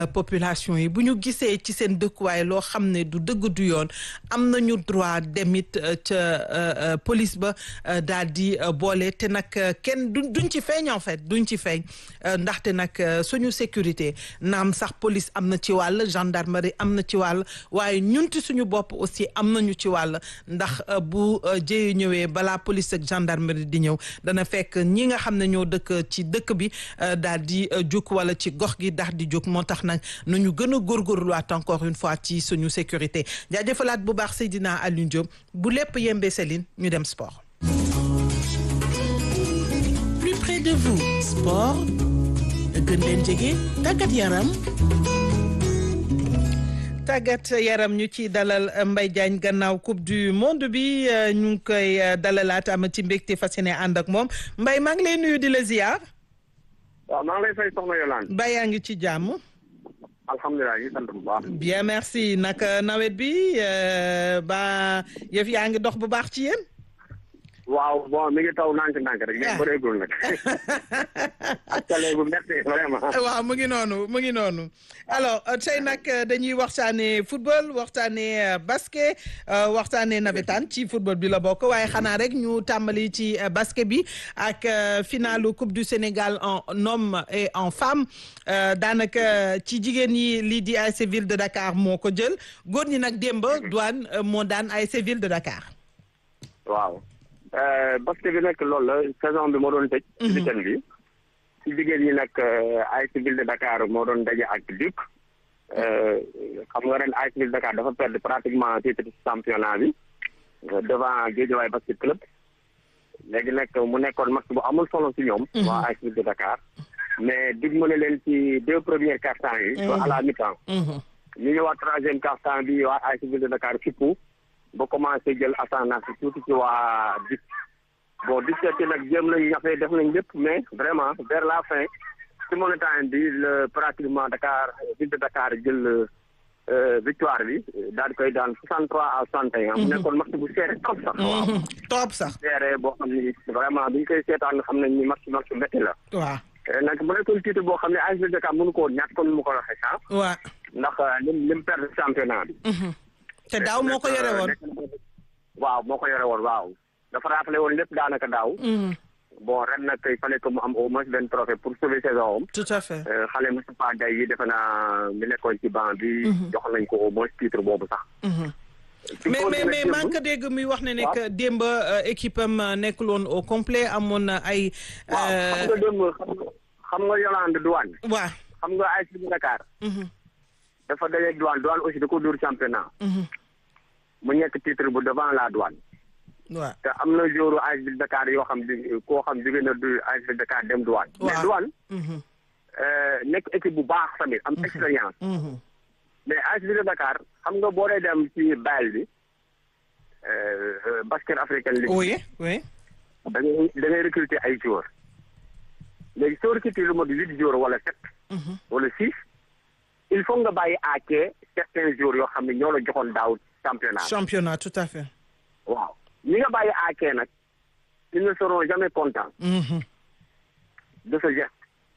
population yi bu ñu gisee ci seen dëkkuwaay loo xam ne du dëgg du yoon am nañu droit demit ca police ba daal di boole te nag kenn du duñ ci feeñ en fait duñ ci feeñ ndaxte nag suñu sécurité naam sax police am na ci wàll gendarmerie am na ci wàll waaye ñunti suñu bopp aussi am nañu ci wàll ndax bu jëye ñëwee balaa police ak gendarmerie di ñëw dana fekk ñi nga xam ne ñoo dëkk ci dëkk bi daal di jóg wala ci gox gi daal di jóg moo tax nag nañu gën a góorgóorluwaat encore une fois ci suñu sécurité jaajëfalaat bu baax Seydina Alioune Diop bu lépp yembee Céline ñu dem sport. plus près de vous sport gën leen jege tàggat yaram. tàggat yaram ñu ci dalal Mbaye Diagne gannaaw coupe du monde bi ñu ngi koy dalalaat am ci mbégte fas yéene ànd ak moom Mbaye maa ngi lay nuyu di la ziar. waaw maa ngi lay fay soxna Yolande. Mbaye yaa ngi ci jàmm. alhamdulilah ñu sant bu baax. bien merci naka nawet bi ba yëf yaa ngi dox bu baax ci yéen. waaw bon mi ngi taw ndànk-ndànk rek. mais bëreegul nag. ak tale bu métti vraiment. waaw mu ngi noonu mu ngi noonu alors tey nag dañuy waxtaanee football waxtaanee basket waxtaanee nawetaan ci football bi la bokk waaye xanaa rek ñu tàmbali ci basket bi ak finalu coupe du Sénégal en homme et en femme daanaka ci jigéen ñi lii di ASC Ville de Dakar moo ko jël góor ñi nag démb douane moo daan ASC Ville de Dakar. waaw. basket bi nag loolu la saison bi moo doon tëj. ci weekend bi ci jigéen ñi nag ASC Ville de Dakar moo doon daje ak Duc. xam nga ren ASC Ville de Dakar dafa perdre pratiquement titre championnat bi devant Guédiawaye basket club. léegi nag mu nekkoon match bu amul solo ci ñoom. waa ASC Ville de Dakar. mais dig mën leen ci deux premiers quart-temps yi. à la mi-temps. ñu ñëwaat troisième quart-temps bi waa ASC Ville de Dakar fippu. ba commencé jël ascendance tuuti ci waa DIC bon DIC ci nag jéem nañ ñafe def nañ lépp mais vraiment vers la fin ci monotone bi le pratiquement Dakar ville de Dakar jël victoire bi daal di koy daan 63 à 61. mu nekkoon match bu serré trop sax. waaw trop sax. serré boo xam ni vraiment bi ñu koy seetaan xam nañ ni match match bu métti la. waaw. nag mu nekkoon titre boo xam ne ASC Ville de Dakar mënu koo ñàkk comme ni mu ko waxee sax. waaw. ndax lim lim perdre championnat bi. te daaw moo ko yore woon. waaw moo ko yore woon waaw. dafa rappelé woon lépp daanaka daaw. bon ren nag il fallait que mu am au moins benn trophée pour sauver saison am. tout à fait. xale Moustapha Gaye yi defe naa mi nekkoon ci banc bi. jox nañ ko au moins titre boobu sax. mais mais mais maa ngi ko dégg muy wax ne ne que démb équipe am nekkul woon au complet amoon na ay. waaw xam nga démb xam nga Yolande douane. waaw xam nga ASC Dakar. dafa dajeeg douane douane aussi da ko dóor championnat. mu nekk titre bu devant la douane. waaw te am na jouru ASC Dakar yoo xam ne koo xam jóge na du ASC Dakar dem douane. mais douane. nekk équipe bu baax tamit am expérience. mais ASC Dakar xam nga boo dee dem ci bayal bi basket africain league. oui oui. da ngay da ngay recruter ay joueurs. léegi soo recruter lu mot huit joueurs wala sept. wala six. il faut nga bàyyi à quai certains jours yoo xam ne ñoo la joxoon daaw championnat. championnat tout à fait. waaw ñi nga bàyyi à quai nag ils ne seront jamais contents. de ce geste.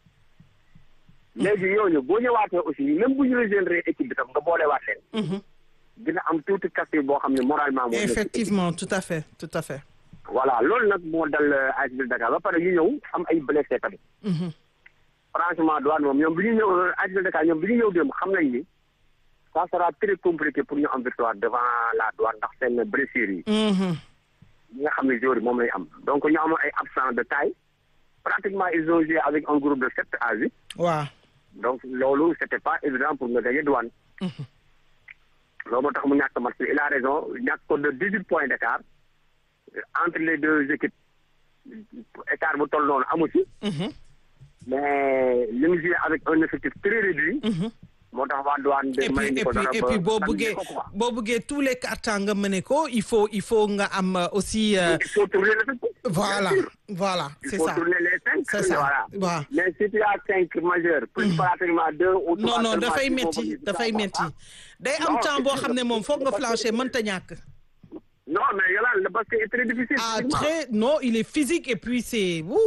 léegi ñooñu boo ñëwaatee aussi même bu ñu régénérer équipe bi tam nga boolewaat leen. dina am tuuti kàtt boo xam ne moralement. moo effectivement tout à fait tout à fait. voilà loolu nag moo dal ASC Ville Dakar ba pare ñu ñëw am ay blessé tamit. franchement douane moom ñoom bi ñu ñëw ASC Ville Dakar ñoom bi ñu ñëw dem xam nañ ni ça sera très compliqué pour ñu am victoire devant la douane ndax seen blessure yi. ñi nga xam ne joueurs yi moom lay am donc ñu amoon ay absents de taille pratiquement ils ont joué avec un groupe de sept à huit. waaw. donc loolu c'était pas évident pour nga gagner douane. loolu moo tax mu ñàkk match il a raison ñàkk ko de dix huit points d'écart entre les deux équipes écart bu toll noonu amu ci. mais li mu joué avec un effectif très réduit. moo tax waa douane de may et puis et puis boo buggee boo buggee tous les cartons nga mëne ko il faut il faut nga am aussi. il faut tourner l'effectif. voilà voilà c'est ça il faut tourner les cinq. c'est ça voilà waaw. mais si tu as cinq majeurs. plus pratiquement deux ou trois. non non seulement dafay il faut métti que- dafay métti day am Non, temps boo xam ne moom foog nga parce que- flancher mënta ñàkk. non mais Yolande le basket est très difficile. ah physiquement. très non il est physique et puis c'est ouh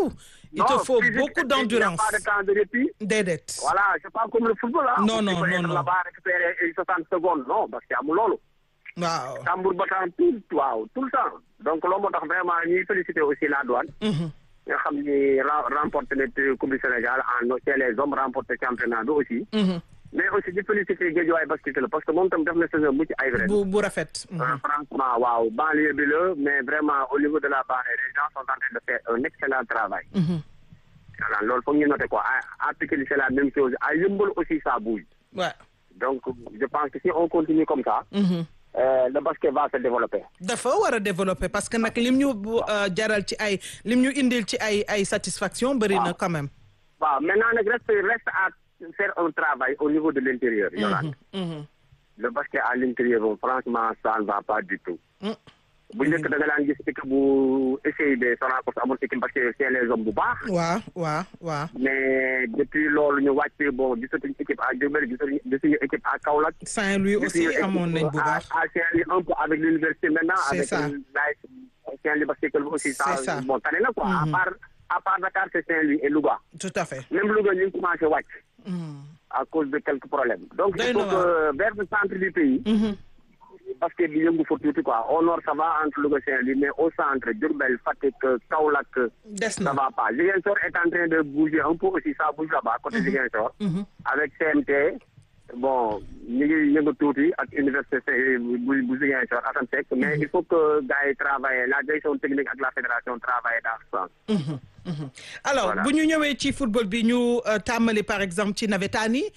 il te Non, faut physique, beaucoup et puis, Il n'y a d'endurance pas de temps de répit. déedéet Voilà, c'est pas comme le football. Hein. Non, non, Tu peux non, être non. là-bas récupérer 60 secondes. Non, parce qu'il y a loolu. waaw tambour battant tout waaw tout le temps donc loolu moo tax vraiment ñuy féliciter aussi la douane Mhm. nga xam ni ra- remporté na coupe du Sénégal en chez les hommes remporté championnat bi aussi Mhm. mais aussi di féliciter Guédiawaye basket la parce que moom tam def na saison mucc ay ren bu bu rafet Mhm. Euh, franchement waaw banlieue bi la mais vraiment au niveau de la banlieue les gens sont en train de faire un excellent travail Mhm. voilà loolu foog ñu noter quoi à à Pikine c'est la même chose à Yeumbeul aussi ça bouge Ouais. donc je pense que si on continue comme ça Mhm. euh, le basket va se développer dafa war a développer parce que nag lim ñu bu, euh, jaral ci ay lim ñu indil ci ay ay satisfaction bëri na quand même waaw maintenant nag reste reste à faire un travail au niveau de l'intérieur Yolande Mhm. le basket à l'intérieur moom franchement ça ne va pas du tout Mm. bu njëkk da nga daan gis équipe bu SCIB Sonacos amoon équipe basket c'est les hommes bu baax waaw waaw waaw mais depuis loolu ñu wàcc bon gisatuñu équipe à Diourbel gisatuñu gisuñu équipe à Kaolack Saint-Louis aussi gisuñu équipe amoon nañ bu baax à à Saint-Louis un peu avec l'université maintenant C'est avec ça. la Saint-Louis basket club aussi ça C'est ça. bon tane na quoi à Mhm. part à part Dakar c'est Saint-Louis et Louga tout à fait même Louga ñu ngi commencé wàcc Mhm. à cause de quelques problèmes. Donc, Doy il faut na que vers le centre du pays, Mhm. parce que bi yëngu fa tuuti quoi. Au nord, ça va entre Louga Saint-Louis, mais au centre, Diourbel, Fatick, Kaolack, des ça na va pas. Ziguinchor est en train de bouger un peu aussi, ça bouge là-bas, côté Ziguinchor. Mhm. Avec CMT, bon, ñu ngi yëngu tuuti ak université Saint- bu bu Ziguinchor, Assane Seck, mais il faut que gars yi travaillent, la direction technique ak la fédération travaillent dans ce sens. Mhm, mhm. alors Voilà. bu ñu ñëwee ci football bi ñu euh, tàmmali par exemple ci nawetaan yi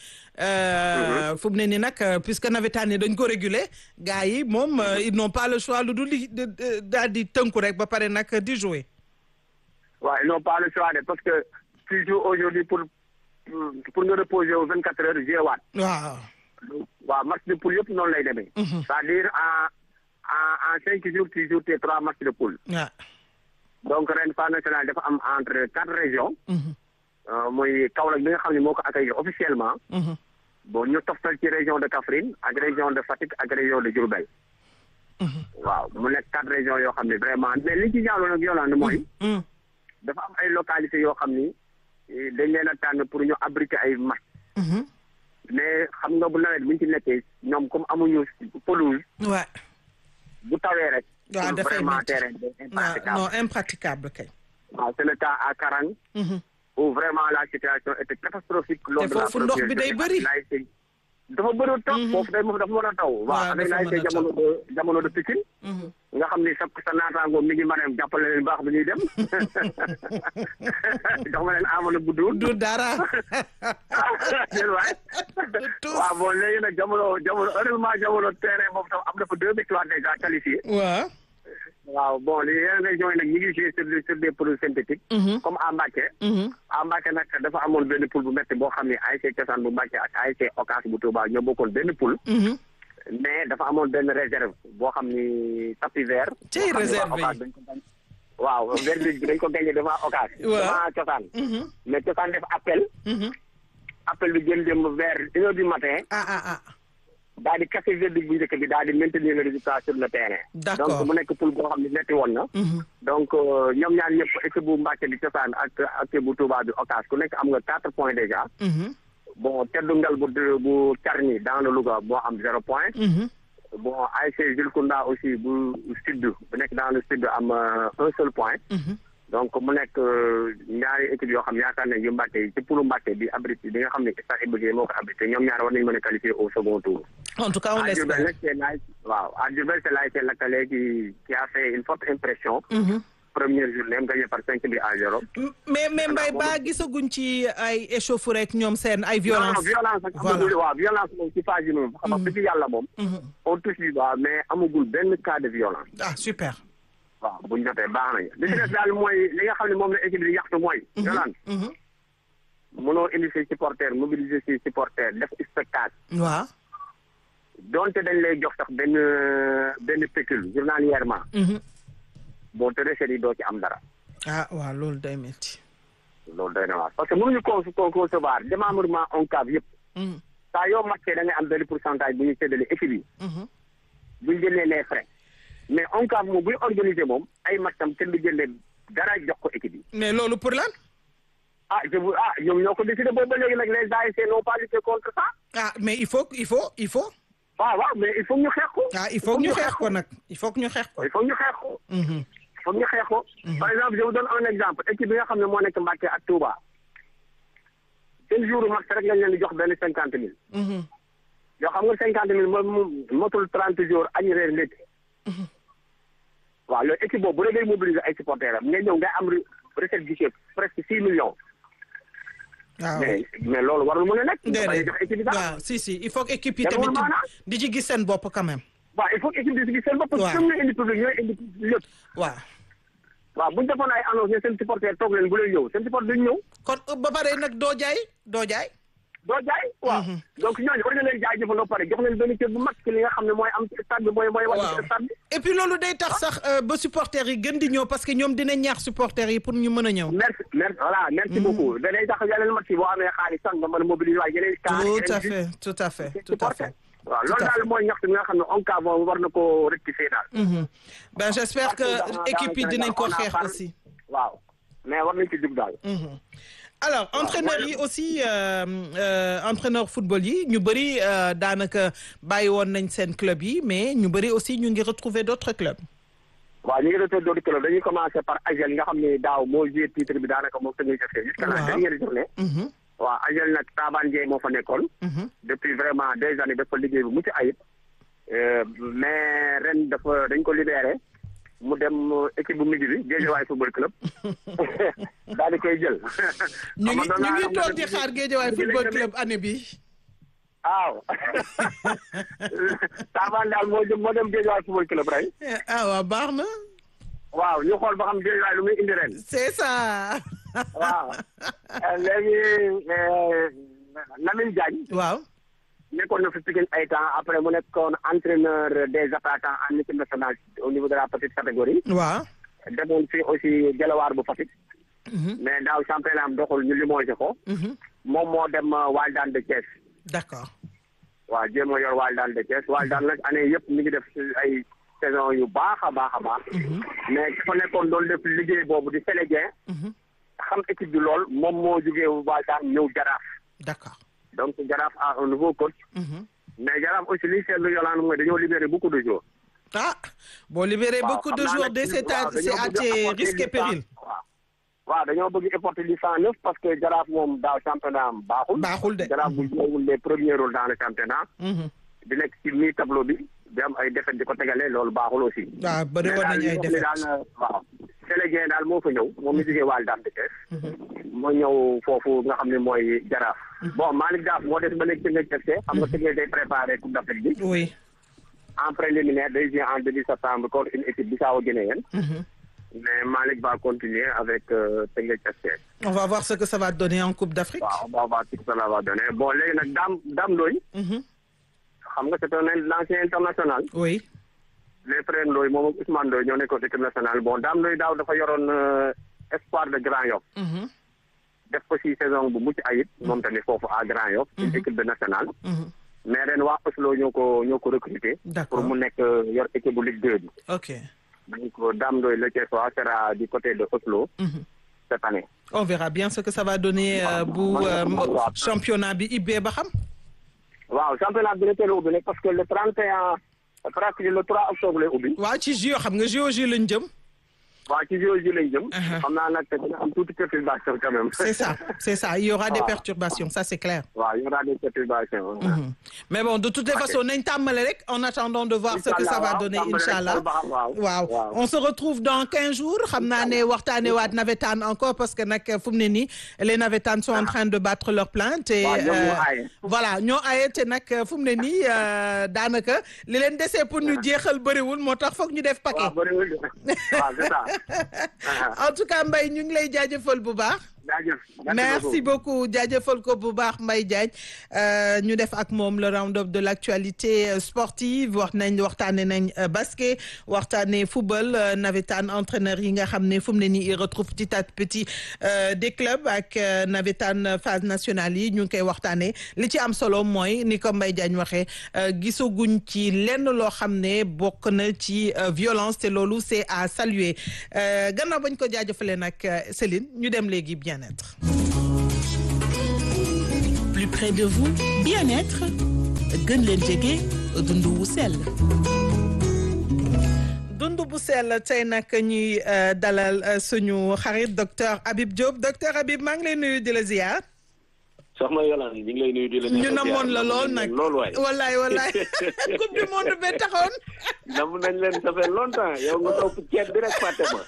euh, fu mu ne nii nag euh, puisque nawetaan yi dañ ko réguler gars yi moom euh, ils n'ont pas le choix lu dul di de- de- daal di tënku rek ba pare nag di jouer Ouais, ils n'ont pas le choix de, parce que tu joues aujourd'hui pour, pour, pour nous reposer aux 24 heures, j'ai waat. waaw waaw match de poule yëpp noonu lay demee. c'est-à-dire en en en cinq jours tu joues tes trois matchs de poule. waaw donc ren phase nationale dafa am entre quatre régions. Mhm, euh, muy Kaolack bi nga xam ne moo ko accueilli officiellement. mhm. bon ñu toftal ci région de Kaffrine ak région de Fatick ak région de Diourbel. waaw mu nekk quatre régions yoo xam ne vraiment mais li ci ñaawlo nag Yolande mooy. Mhm. dafa am ay localités yoo xam ni eh, dañ leen a tànn pour ñu abriter ay match. Mhm. mais xam nga bu nawet bu ñu ci nekkee ñoom comme amuñu pelouse Ouais. bu tawee rek. waaw pour dafay vraiment métti. terrain bi non impraticable. non impraticable kay waaw c'est le cas à Karang Mhm. où vraiment la situation était catastrophique. lors de la foofu ndox bi day première bëri. journée. L'ASC dafa bëri taw. foofu day dafa mën a taw. Waaw, waaw avec dafa l'ASC mën a taw. jamono de jamono de Pikine. Mhm. nga xam ni sa sa naataango mi ngi mën a jàppale leen baax bi ñuy dem. jox ma leen amoon bu duur. du dara jël waay. tous. waaw bon léegi nag jamono jamono heureusement jamono terrain boobu tam am na fa deux victoires déjà qualifiées. waaw waaw bon les yeneen régions yi nag ñu ngi joué sur des sur des pelouses synthétiques. Mhm. comme à Mbacké. Mhm. à Mbacké nag dafa amoon benn poule bu métti boo xam ne ASC Cosaan bu Mbacké ak ASC Ocass bu Touba ñoo bokkoon benn poule. Mhm. mais dafa amoon benn réserve boo xam ni tapis vert. Cey boo xam ne réserve waa yi. Ocass dañ ko gañ- waaw vert bi dañ ko gagné devant Ocass. Waaw. devant Cosaan. Mhm. mais Cosaan def appel. Mhm. appel bi jël dem vers une heure du matin. ah ah ah daal di casser verdict bu njëkk bi daal di maintenir le résultat sur le terrain. D'accord. donc mu nekk poule boo xam ne metti woon na. Mhm. donc euh, ñoom ñaar ñëpp équipe bu Mbacké bi cosaan ak ak équipe bu Touba bi Ocass ku nekk am nga quatre points déjà. Mhm. bon teddu ngal bu bu Carni dans le Louga moo am zéro point. Mhm. bon ASC Jules Kounda aussi bu sud bu nekk dans le sud am euh, un seul point. Mhm. donc mu nekk euh, ñaari équipe yoo xam yaakaar nañ yu Mbacké yi ci poulu Mbacké bi abrité bi nga xam ne stade Iba Guèye moo ko abrité ñoom ñaar war nañu mën a qualifier au second tour. en tout cas on à Diourbel l'espère nag c'est l'ASC waaw à Diourbel c'est l'ASC Lakalé qui qui a fait une forte impression. Mhm. première journée am gagné par cinq buts à zéro. mais mais Mbaye ba gisaguñ ci ay échauffourée ak ñoom seen ay violence non violence ak Voilà. amagul waaw violence moom ci phase yi moom xam nga dëgg yàlla moom. Mhm. on touche du doigt mais amagul benn cas de violence. ah super waaw bu ñu jotee baax nañu. li ci des daal mooy li nga xam ne moom la équipe bi yaxtu mooy. Yolande Mhm. mënoo indi say supporters mobiliser say supporters def spectacle. waaw donte dañ lay jox sax benn benn pécule journalièrement. Mhm. boo te recettes yi doo ci am dara. ah waaw loolu day métti loolu doy na waar parce que mënuñu con con concevoir démembrement ONCAV yëpp. Mhm. saa yoo matchee da ngay am benn pourcentage bu ñuy séddale équipe yi. Mhm. bu ñu jëlee les frais mais ONCAV moom buy organiser moom ay matcham kenn du jëlee dara jox ko équipe yi mais loolu pour lan ah je vous ah ñoom ñoo ko décidé boobu ba léegi nag les ASC n'ont pas lutté contre ça. ah mais il faut il faut il faut waaw waaw mais il faut ñu xeex ko. ah il faut que ñu xeex ko nag il faut que ñu xeex ko il faut ñu xeex ko. Mhm. il faut ñu xeex ko. par exemple je vous donne un exemple équipe bi nga xam ne moo nekk Mbacké ak Touba. seen jour max rek lañ leen di jox benn cinquante mille. Mhm. yoo xam nga cinquante mille moom motul trente jours añ reer ndékki. waaw loolu équipe boobu bu dee day mobiliser ay supporters am nga ñëw ngay am re- recette guichet presque six millions. waaw mais mais loolu warul mën a nekk. dafay déedéet jox équipe bi dara. waaw si si il faut que équipe yi Demul tamit di- maanaam. di ci gis seen bopp quand même waaw il faut que équipe bi si gis seen bopp. waaw parce que ñoom ñooy indi public ñooy indi lépp. waaw waaw bu ñu defoon ay annonce ne seen supporter toog leen bu leen ñëw seen supporter duñ ñëw. kon ba pare nag doo jaay doo jaay doo jaay waaw donc ñooñu war nga leen jaay jëfandoo pare jox leen benn cër bu mag ci li nga xam ne mooy am ci stade bi mooy mooy wàcc waaw ci stade bi et puis loolu day tax sax euh, ba supporters yi gën di ñëw parce que ñoom dinañ ñaax supporters yi pour ñu mën a ñëw merci merci voilà merci beaucoup danay tax yeneen match yi boo amee xaalis sax nga mën a mobiliser waaye yeneen kaa tout à fait tout à fait tout à fait waaw Tout loolu à daal fait. mooy ñaxtu bi nga xam ne ONCAV moom war na ko rectifier daal Mhm. ben j'espère que Parce que dans- équipe yi dans le dinañ ko Sénégal, on a xeex parlé- aussi waaw mais war nañ ci jug daal Mhm. alors entraîneurs mooy- yi aussi euh, euh, entraîneur football yi ñu bëri euh, daanaka bàyyi woon nañ seen club yi mais ñu bëri aussi ñu ngi retrouver d'autres clubs waaw ñu ngi retour d'autres clubs dañuy commencer par Agel nga xam ne daaw moo joué titre bi daanaka moom sa ngay jëfee jusqu'à la Waaw. dernière journée Mhm. waaw Agel nag Taban Ndiaye moo fa nekkoon Mhm. depuis vraiment des années dafa liggéey bu mucc ayib Euh, mais ren dafa dañ ko libéré mu dem euh, équipe bu mujj bi Guédiawaye football club daal di koy jël. ñu ngi Xam nga ñu ngi doon naa toog am di na- xaar Guédiawaye football club année bi waaw Taban daal moo jëm moo dem Guédiawaye football club rek ah waaw baax na waaw ñu xool ba xam Guédiawaye lu muy indi ren c'est ça waaw Euh, léegi euh, Lamine Diagne waaw nekkoon na fi Pikine ay temps après mu nekkoon entraîneur des attaquants en équipe nationale au niveau de la petite catégorie. waaw demoon fi aussi Gelawaar bu Fatick. Mhm. mais daaw championnat am doxul ñu limogé ko. Mhm. moom moo dem euh, Waldaan de Thiès. d'accord waaw jéem a yor Waldaan de Thiès Waldaan nag année yëpp mi ngi def si ay saison yu baax a baax a baax. mais dafa nekkoon doon def liggéey boobu di Sénégal. Mhm. xam équipe bi lool moom moo jugee Waldaan ñëw Jaraaf. d'accord donc Jaraaf a un nouveau coach. Mhm. mais Jaraaf aussi li seetlu yolaan mooy dañoo libéré beaucoup de joueurs. ah boo libéré waaw beaucoup de xam naa joueurs nag de c'est à waaw c'est dañoo à bëgg tes apporter risques et du cent- périls waaw waaw dañoo bëgg apporter du cent neuf parce que jaraaf moom daaw championnat am baaxul. baaxul de jaraaf bu jouewul les premiers rôles dans le championnat. Mhm. di nekk ci mi tableau bi di am ay défaites di ko tegale loolu baaxul aussi. waaw bëri mais woon daal nañu ay li nga xam ne défaites daal waaw. Sénégal daal moo fa ñëw moom mi jógee Wàll Dame de Thiès. moo ñëw foofu nga xam ne mooy jaraaf. bon Malick Daaf moo des ba nekk Teungueth FC xam nga Teungueth day préparé Coupe d'Afrique bi. oui en préliminaire day jouer en début septembre contre une équipe bissau-guinéenne. Mhm. mais Malick va continuer avec euh, Teungueth FC. on va voir ce que ça va donner en Coupe d'Afrique waaw on va voir ce que ça va donner bon léegi nag Dame Dame Ndoye Mhm. xam nga c'est un ancien international. oui les frères Ndoye moom ak Ousmane Ndoye ñoo nekkoon équipe nationale bon Dame Ndoye daaw dafa yoroon euh, espoir de Grand Yoff. Mhm. def ko ci saison bu mucc ayib. moom tamit foofu à Grand Yoff. une équipe de nationale. Mhm. mais ren waa Oslo ñoo ko ñoo ko recruter. D'accord. pour mu nekk euh, yor équipe bu Ligue 2 bi. ok donc Dame Ndoye le Thiessois sera du côté de Oslo Mhm. cette année. on verra bien ce que ça va donner euh, bu euh, waaw. championnat bi ibbee ba xam waaw championnat bi la teel a ubbi nag parce que le 31 presque le 3 octobre lay ubbi. waaw ci JO xam nga JO lañ jëm waaw ci JO ji lañ jëm. Uh-huh. xam naa nag dina am tuuti perturbation quand même. c'est ça c'est ça il y aura des Waaw. perturbations ça c'est clair waaw il y aura des perturbations. Mhm. mais bon de toutes les Ok. façons nañ tàmmale rek en attendant de voir ce que ça va Inch'Allah, donner waaw, tàmbale rek inchallah xool ba xam, waaw. waaw Waaw. on se retrouve dans 15 jours xam naa ne waxtaane waat navétane encore parce que nag fu mu ne nii les navétanes sont en train de battre leur plainte et Waaw, ñoom ñoo euh, aaye. voilà ñoo aaye te nag fu mu ne nii euh, daanaka li leen desee pour ñu jeexal bëriwul moo tax foog ñu def paquet waaw bëriwul de. waaw c'est ça. en tout cas Mbaye ñu ngi lay jaajëfal bu baax jaajëf. merci beaucoup jaajëfal ko bu baax Mbaye Diagne euh, ñu def ak moom le round-up de l'actualité euh, sportive wax nañ waxtaane nañ euh, basket waxtaane football euh, navétane entraîneur yi nga xam ne fu mu ne nii il retrouve petit à petit euh, des clubs ak euh, navétane phase nationale yi ñu ngi koy waxtaane li ci am solo mooy ni ko Mbaye Diagne waxee euh, gisaguñ ci lenn loo xam ne bokk na ci euh, violence te loolu c'est à saluer euh, gannaaw bañ ko jaajëfalee nag euh, Céline ñu dem léegi bien-être près de vous bien-être gën leen jege dund wu sell dund bu sell tey nag ñuy dalal suñu xarit docteur Habib Diop docteur Habib maa ngi lay nuyu di la ziar. soxna Yolande ñu ngi lay nuyu di la. ñu namoon la lool nag lool waay. wallaay wallaay coupe du monde bi taxoon. nam nañ leen ça fait longtemps yow nga topp ceeb bi rek fàtte ma.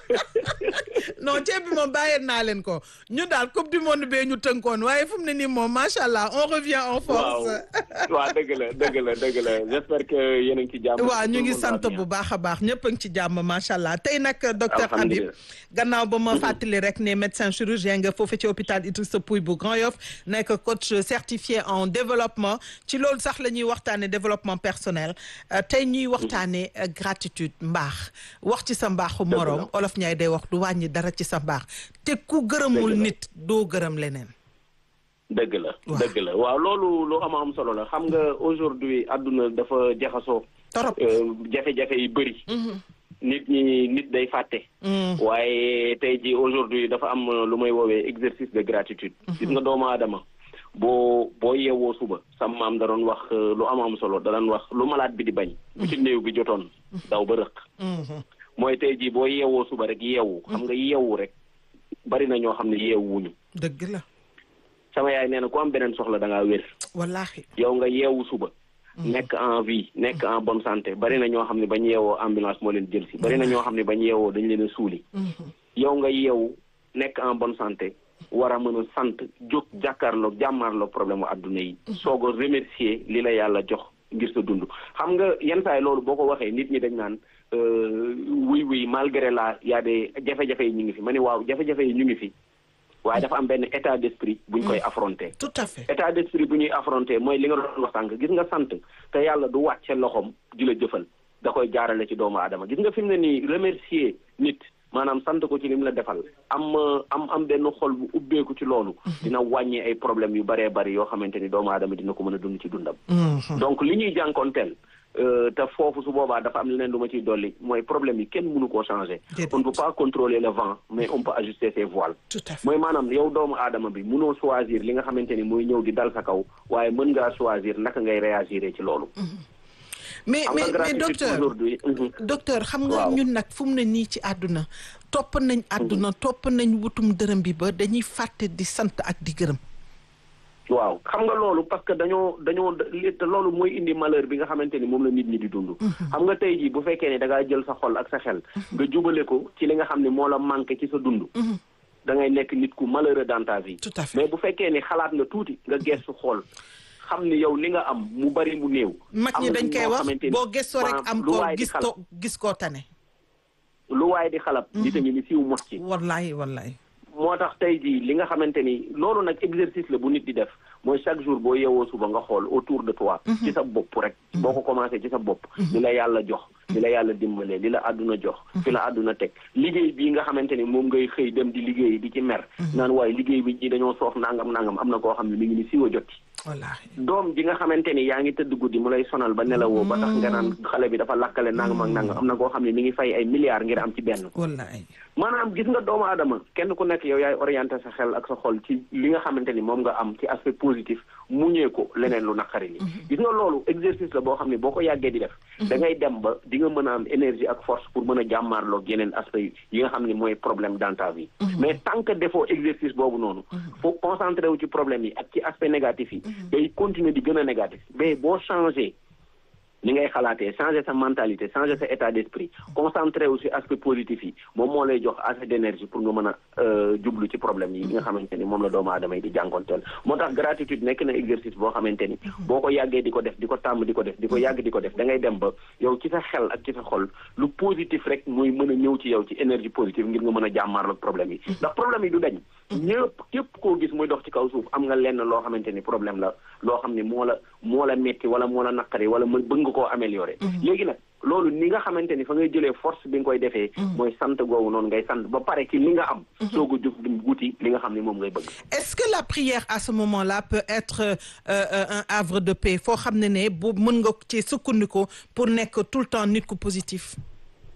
non ceeb bi moom bàyyeen naa leen ko ñu daal coupe du monde bee ñu tënkoon waaye fu mu ne nii moom macha allah on revient en force. waaw waaw dëgg la dëgg la dëgg la j'espère que yéen a ngi ci jàmm. waaw ñu ngi sant bu baax a baax ñëpp a ngi ci jàmm macha allah tey nag docteur Habib gannaaw ba ma fàttali rek ne médecin chirurgien nga foofu ci hôpital Idrissa Pouye bu Grand Yoff nekk coach certifié en développement ci loolu sax la ñuy waxtaanee développement personnel tey ñuy waxtaanee gratitude mbaax wax ci sa mbaaxu moroom olof ñaay day wax du wàññi dara ci sa mbaax te ku gërëmul nit doo gërëm leneen. dëgg la dëgg la waaw loolu lu am am solo la xam nga aujourd'hui àdduna dafa jaxasoo. torop jafe-jafe yi bëri. nit ñi nit day fàtte. waaye tey ji aujourd'hui dafa am lu may woowee exercice de gratitude. gis nga doomu aadama boo boo yeewoo suba sam maam da doon wax lu am am solo da doon wax lu malaat bi di bañ. bu ci néew bi jotoon daw ba rëq. mooy tey jii boo yeewoo suba rek yeewu. xam nga yeewu rek bari na ñoo xam ne yeewuñu. dëgg la. sama yaay nee na ku am beneen soxla da ngaa wér. wallaahi. yow nga yeewu suba. nekk en vie nekk en bonne santé bari na ñoo xam ne bañ yeewoo ambulance moo leen jël si bari na ñoo xam ne bañ yeewoo dañ leen a suuli. yow nga yeewu nekk en bonne santé war a mën a sant jóg jàkkaarloog jàmmaarloog problème mu adduna yi. soog a remercier li la yàlla jox ngir sa dund. xam nga yenn saa yi loolu boo ko waxee nit ñi dañ naan oui oui malgré la y a des jafe-jafe yi ñu ngi fi ma ne waaw jafe-jafe yi ñu ngi fi. waaye dafa am benn état d'esprit bu ñu koy affronter. tout à fait état d'esprit bu ñuy affronter mooy li nga doon wax sànq gis nga sant te yàlla du wàcce loxoom di la jëfal da koy jaarale ci doomu aadama gis nga fi mu ne nii remercier nit maanaam sant ko ci li mu la defal am am am benn xol bu ubbeeku ci loolu. dina wàññi ay problèmes yu baree bari yoo xamante ni doomu aadama dina ko mën a dund ci dundam. donc li ñuy jànkoonteel. te foofu su boobaa dafa am leneen lu ma ciy dolli mooy problème yi kenn mënu koo changer. on ne peut pas contrôler le vent mais on peut ajuster ses voiles. tout à fait mooy maanaam yow doomu aadama bi mënoo choisir li nga xamante ni mooy ñëw di dal sa kaw waaye mën ngaa choisir naka ngay réagir ci loolu. mais mais mais docteur docteur xam nga ñun nag fu mu ne nii ci àdduna. topp nañ àdduna topp nañ wutum dërëm bi ba dañuy fàtte di sant ak di gërëm. waaw xam nga loolu parce que dañoo dañoo te loolu mooy indi malheur bi nga xamante ni moom la nit ñi di dund. xam nga tey jii bu fekkee ne da ngaa jël sa xol ak sa xel. nga jubale ko ci li nga xam ne moo la manqué ci sa dund. da ngay nekk nit ku malheureux dans ta vie. tout à fait mais bu fekkee ni xalaat nga tuuti nga gestu xool xam ni yow li nga am mu bari mu néew. mag ñi dañ koy wax boo gestoo rek am ko gis ko gis koo tane. lu waay di xalab. di tamit ni siiw mos ci. wallahi wallahi moo tax tey jii li nga xamante ni loolu nag exercice la bu nit di def mooy chaque jour boo yeewoo suba nga xool autour de toi. ci sa bopp rek. boo ko commencé ci sa bopp. li la yàlla jox. li la yàlla dimbalee li la àdduna jox. fi la àdduna teg liggéey bii nga xamante ni moom ngay xëy dem di liggéey di ci mer. naan waaye liggéey bi ñi dañoo soof nangam nangam am na koo xam ne mi ngi ni siiwa jot ci. wallaahi doom ji nga xamante ni yaa ngi tëdd guddi mu lay sonal ba nelawoo ba tax nga naan xale bi dafa lakkale nangam ak nangam am na koo xam ne mi ngi fay ay milliards ngir am ci benn. wallaahi maanaam gis nga doomu aadama kenn ku nekk yow yaay orienté sa xel ak sa xol ci li nga xamante ni moom nga am ci aspect positif muñee ko leneen lu naqari li gis nga loolu exercice la boo xam ne boo ko yàggee di def da ngay dem ba di nga mën a am énergie ak force pour mën a jàmmaarloog yeneen aspect yi nga xam ne mooy problème dans ta vie mais tant que defoo exercice boobu noonu faut concentré wu ci problème yi ak ci aspect négatif yi day continuer di gën a négatif mais boo changé ni ngay xalaatee changer sa mentalité changer sa état d'esprit concentré wu si aspect positif yi moom moo lay jox assez d'énergie pour nga mën a jublu ci problème yi nga xamante ni moom la doomu aadama yi di jànkonteel moo tax gratitude nekk na exercice boo xamante ni boo ko yàggee di ko def di ko tàmm di ko def di ko yàgg di ko def da ngay dem ba yow ci sa xel ak ci sa xol lu positif rek muy mën a ñëw ci yow ci énergie positive ngir nga mën a jàmmaarloog problème yi ndax problème yi du dañ ñëpp képp koo gis muy dox ci kaw suuf am nga lenn loo xamante ni problème la loo xam ni moo la moo la metti wala moo la naqari wala mën bëgg nga koo améliorer léegi nag loolu ni nga xamante ni fa ngay jëlee force bi nga koy defee mooy sant googu noonu ngay sant ba pare ci li nga am soog a jug dem wuti li nga xam ni moom ngay bëgg est-ce que la prière à ce moment-là peut être un havre de paix foo xam ne ne bu mën nga ci sukkandiku pour nekk tout le temps nit ku positif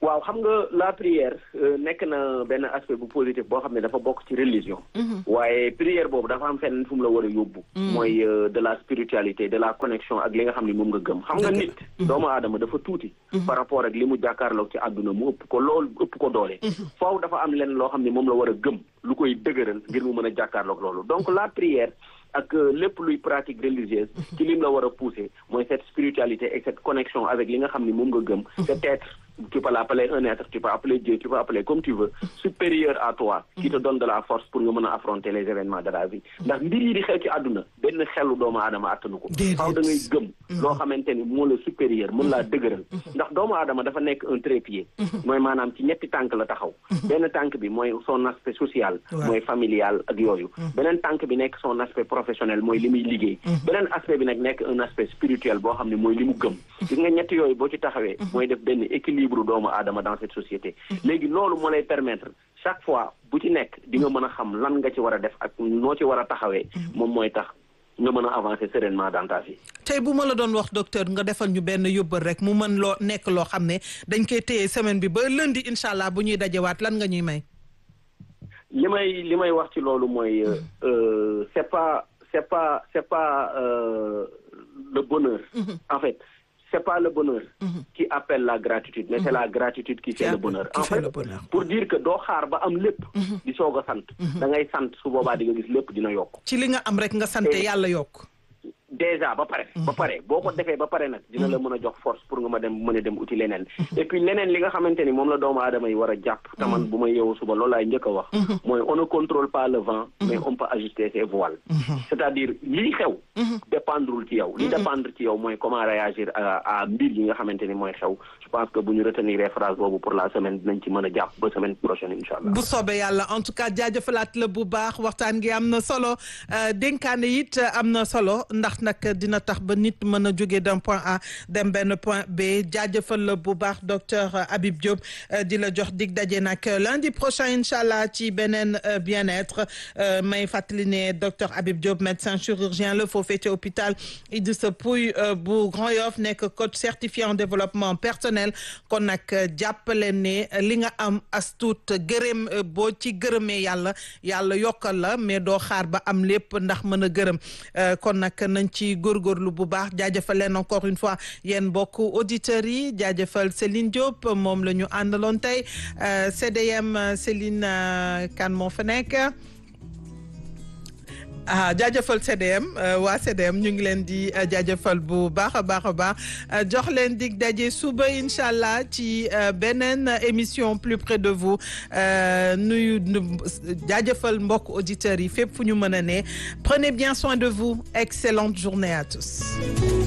waaw xam nga la prière nekk na benn aspect bu positif boo xam ne dafa bokk ci religion. waaye prière boobu dafa am fenn fu mu la war a yóbbu. mooy de la spiritualité de la connexion ak li nga xam ne moom nga gëm. xam nga nit doomu aadama dafa tuuti. par rapport ak li mu jàkkaarloog ci àdduna mu ëpp ko lool ëpp ko doole. foofu dafa am lenn loo xam ne moom la war a gëm lu koy dëgëral ngir mu mën a jàkkaarloog loolu donc la prière. ak lépp luy pratique religieuse ci lim la war a pousser mooy cette spiritualité et cette connexion avec li nga xam ni moom nga gëm cet être tu peux l'appeler un être tu peux appeler Dieu tu peux appeler comme tu veux supérieur à toi qui te donne de la force pour nga mën a affronter les événements de la vie ndax mbir yi di xew ci àdduna benn xelu doomu aadama attanu ko faaw da ngay gëm loo xamante ni moo la supérieur mën laa dëgëral ndax doomu aadama dafa nekk un trépied mooy maanaam ci ñetti tànk la taxaw benn tànk bi mooy son aspect social mooy familial ak yooyu beneen tànk bi nekk son aspect professionnel mooy li muy liggéey beneen aspect bi nag nekk un aspect spirituel boo xam ne mooy li mu gëm gis nga ñetti yooyu boo ci taxawee mooy def benn équilibre doomu aadama dans cette société léegi loolu moo lay permettre chaque fois bu ci nekk di nga mën a xam lan nga ci war a def ak noo ci war a taxawee moom mooy tax nga mën a avancer sereinement dans ta vie. tey bu ma la doon wax docteur nga defal ñu benn yóbbal rek mu mën loo nekk loo xam ne dañ koy téye semaine bi ba lundi incha allah bu ñuy dajewaat lan nga ñuy may. li may li may wax ci loolu mooy c'est pas c'est pas c'est pas euh, le bonheur. en fait c'est pas le bonheur. qui appelle la gratitude mais c'est la gratitude qui fait le bonheur. en fait pour dire que doo xaar ba am lépp. di soog a sant. da ngay sant su boobaa di nga gis lépp dina yokk. ci li nga am rek nga sant yàlla yokk. déjà ba pare ba pare boo ko defee ba pare nag dina la mën a jox force pour nga ma dem mën a dem uti leneen et puis leneen li nga xamante ni moom la doomu aadama yi war a jàpp te man bu ma yeewu suba loolu laay njëkk a wax mooy on ne contrôle pas le vent mais on peut ajuster ses voiles c'est-à-dire lii xew dépendrul ci yow li dépendre ci yow mooy comment réagir à mbir yi nga xamante ni mooy xew je pense que bu ñu retenir phrase boobu pour la semaine dinañ ci mën a jàpp ba semaine prochaine incha allah bu soobee yàlla en tout cas jaajëfalaat la bu baax waxtaan gi am na solo dénkaane it am na solo ndax nag dina tax ba nit mën a jóge d'un point A dem benn point B jaajëfal la bu baax docteur Habib Diop di la jox dig daje nag lundi prochain incha allah ci beneen bien-être may fàttali ne docteur Habib Diop médecin chirurgien la foofee ci hôpital Idrissa Pouye bu Grand Yoff nekk coach certifié en développement personnel kon nag jàppale ne li nga am as tuut gërëm boo ci gërëmee yàlla yàlla yokkal la mais doo xaar ba am lépp ndax mën a gërëm kon nag nañ ci góorgóorlu bu baax jaajëfal leen encore une fois yéen mbokk auditeurs yi jaajëfal Céline Diop moom la ñu àndaloon tey CDM Céline kan moo fa nekk ah jaajëfal CDM waa CDM ñu ngi leen di jaajëfal bu baax a baax a baax jox leen dig daje suba incha allah ci beneen émission plus près de vous nuyu jaajëfal mbokk auditeurs yi fépp fu ñu mën a ne prenez bien soin de vous excellente journée à tous.